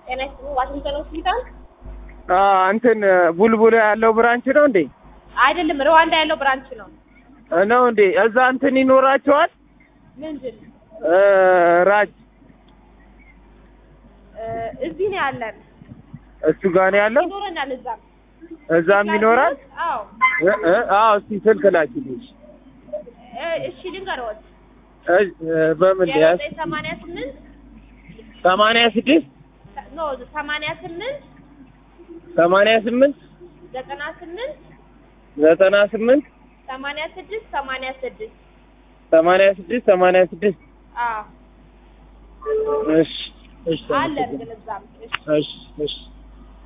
ጤና ይስጥልኝ። ዋሽንግተን ሆስፒታል እንትን ቡልቡላ ያለው ብራንች ነው እንዴ? አይደለም፣ ሩዋንዳ ያለው ብራንች ነው። ነው እንዴ? እዛ እንትን ይኖራቸዋል ምንድን እ ራጅ እ እዚህ ነው ያለን። እሱ ጋር ነው ያለው። ይኖረናል እዛም እዛም ይኖራል። አዎ እ እ አዎ እስቲ ስልክ ላኪልኝ። እ እሺ ልንገርዎት እ በምን ያዝ ዘጠኝ ሰማንያ ስምንት ሰማንያ ስድስት ኖ ሰማንያ ስምንት ሰማንያ ስምንት ዘጠና ስምንት ዘጠና ስምንት ሰማንያ ስድስት ሰማንያ ስድስት ሰማንያ ስድስት ሰማንያ ስድስት አዎ እሺ እሺ አለን ግን እዛም እሺ እሺ እሺ